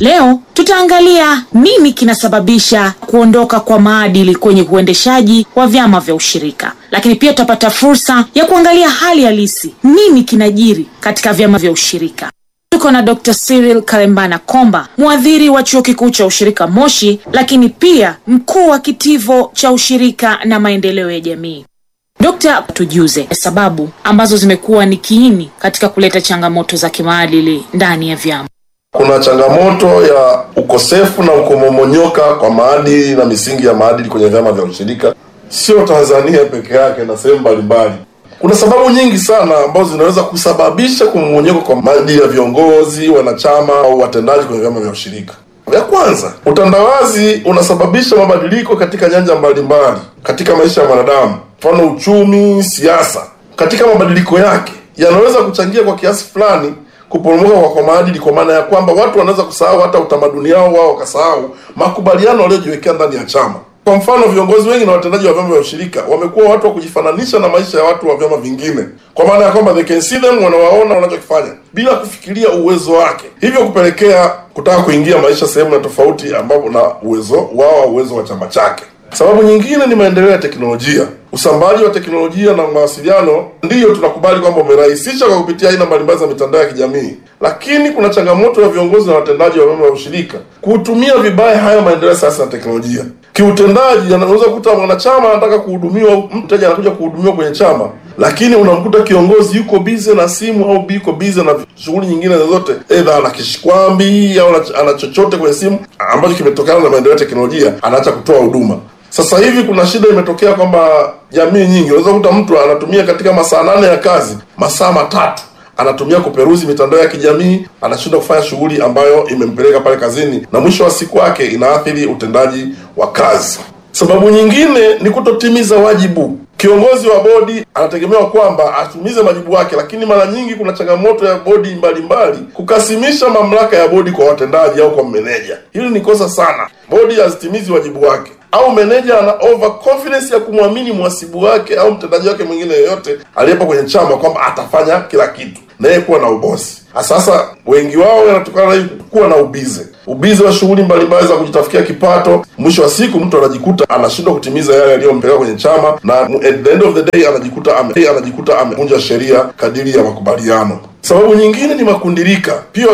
Leo tutaangalia nini kinasababisha kuondoka kwa maadili kwenye uendeshaji wa vyama vya ushirika, lakini pia tutapata fursa ya kuangalia hali halisi, nini kinajiri katika vyama vya ushirika. Tuko na Dr. Cyril Karembana Komba, mwadhiri wa chuo kikuu cha ushirika Moshi, lakini pia mkuu wa kitivo cha ushirika na maendeleo ya jamii. Dokta, tujuze sababu ambazo zimekuwa ni kiini katika kuleta changamoto za kimaadili ndani ya vyama. Kuna changamoto ya ukosefu na ukomomonyoka kwa maadili na misingi ya maadili kwenye vyama vya ushirika, sio Tanzania peke yake na sehemu mbalimbali. Kuna sababu nyingi sana ambazo zinaweza kusababisha kumomonyoka kwa maadili ya viongozi, wanachama au watendaji kwenye vyama vya ushirika. Ya kwanza, utandawazi unasababisha mabadiliko katika nyanja mbalimbali katika maisha ya mwanadamu, mfano uchumi, siasa. Katika mabadiliko yake yanaweza kuchangia kwa kiasi fulani kuporomoka kwa, kwa maadili, kwa maana ya kwamba watu wanaweza kusahau hata utamaduni wao wao, wakasahau makubaliano waliojiwekea ndani ya chama. Kwa mfano, viongozi wengi na watendaji wa vyama vya ushirika wamekuwa watu wa kujifananisha na maisha ya watu wa vyama vingine, kwa maana ya kwamba they can see them, wanawaona wanachokifanya bila kufikiria uwezo wake, hivyo kupelekea kutaka kuingia maisha sehemu ya tofauti ambapo na uwezo wao au uwezo wa chama chake. Sababu nyingine ni maendeleo ya teknolojia. Usambazaji wa teknolojia na mawasiliano ndiyo tunakubali kwamba umerahisisha kwa kupitia aina mbalimbali za mitandao ya kijamii, lakini kuna changamoto ya viongozi na watendaji wa vyama vya ushirika kutumia vibaya hayo maendeleo sasa ya teknolojia. Kiutendaji, anaweza kukuta mwanachama anataka kuhudumiwa, mteja anakuja kuhudumiwa kwenye chama, lakini unamkuta kiongozi yuko bize na simu au yuko bize na shughuli nyingine zozote, aidha ana kishikwambi au ana chochote kwenye simu ambacho kimetokana na maendeleo ya teknolojia, anaacha kutoa huduma. Sasa hivi kuna shida imetokea kwamba jamii nyingi, unaweza kukuta mtu anatumia katika masaa nane ya kazi masaa matatu anatumia kuperuzi mitandao ya kijamii, anashindwa kufanya shughuli ambayo imempeleka pale kazini, na mwisho wa siku wake inaathiri utendaji wa kazi. Sababu nyingine ni kutotimiza wajibu. Kiongozi wa bodi anategemewa kwamba atimize majibu yake, lakini mara nyingi kuna changamoto ya bodi mbalimbali kukasimisha mamlaka ya bodi kwa watendaji au kwa meneja. Hili ni kosa sana. Bodi hazitimizi wajibu wake au meneja ana over confidence ya kumwamini mhasibu wake au mtendaji wake mwingine yoyote aliyepo kwenye chama kwamba atafanya kila kitu na yeye kuwa na ubosi. Sasa wengi wao yanatokana na kuwa na ubize, ubize wa shughuli mbalimbali za kujitafutia kipato. Mwisho wa siku mtu anajikuta anashindwa kutimiza yale yaliyompeleka kwenye chama, na at the end of the day anajikuta ame, anajikuta amevunja sheria kadiri ya makubaliano. Sababu nyingine ni makundirika pia